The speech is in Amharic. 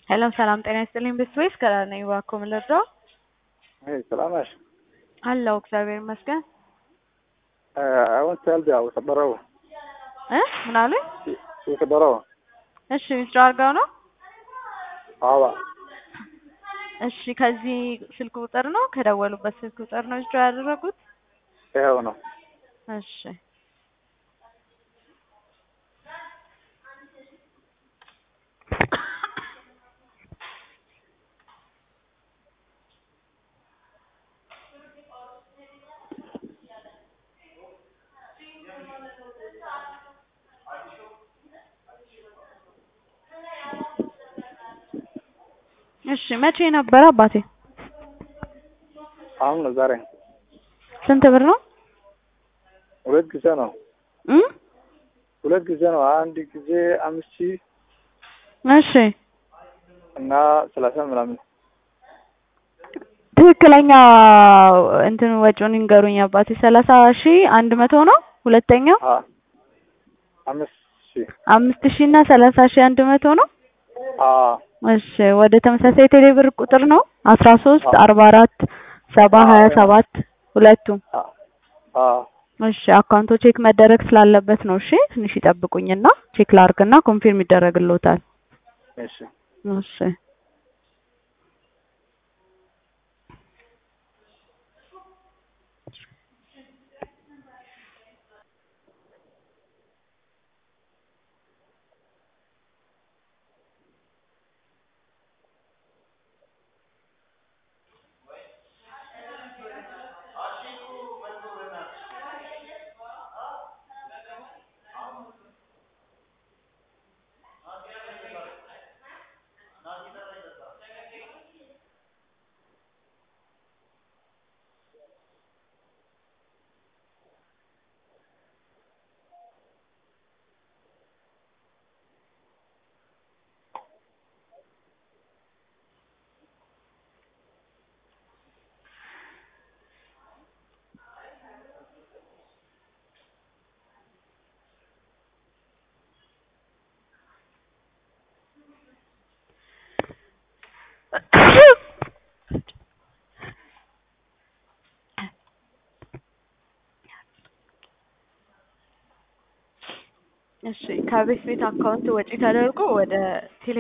ሄሎ ሰላም ጤና ይስጥልኝ። ብስዌስ ከላር ነኝ። እባክዎ ምን ልርዳው? አይ ሰላም ነሽ? አለሁ እግዚአብሔር ይመስገን። አሁን ሰልድ ያው ሰበረው እ ምን አሉኝ? የሰበረው እሺ ዊዝድሮ አድርገው ነው? አዋ እሺ ከዚህ ስልክ ቁጥር ነው ከደወሉበት ስልክ ቁጥር ነው ዊዝድሮ ያደረጉት? ይኸው ነው። እሺ እሺ መቼ ነበረ አባቴ? አሁን ነው ዛሬ ስንት ብር ነው? ሁለት ጊዜ ነው። እ ሁለት ጊዜ ነው። አንድ ጊዜ አምስት ሺህ እሺ እና ሰላሳ ምናምን ትክክለኛ እንትን ወጪውን ይንገሩኝ አባቴ። ሰላሳ ሺህ አንድ መቶ ነው። ሁለተኛው አ አምስት ሺህ አምስት ሺህ እና ሰላሳ ሺህ አንድ መቶ ነው። አ እሺ ወደ ተመሳሳይ ቴሌብር ቁጥር ነው አስራ ሶስት አርባ አራት ሰባ ሀያ ሰባት ሁለቱም አ አ እሺ አካውንቶ ቼክ መደረግ ስላለበት ነው። እሺ ትንሽ ይጠብቁኝና ቼክ ላርግና ኮንፊርም ይደረግልዎታል። እሺ እሺ እሺ ከቤት ቤት አካውንት ወጪ ተደርጎ ወደ ቴሌ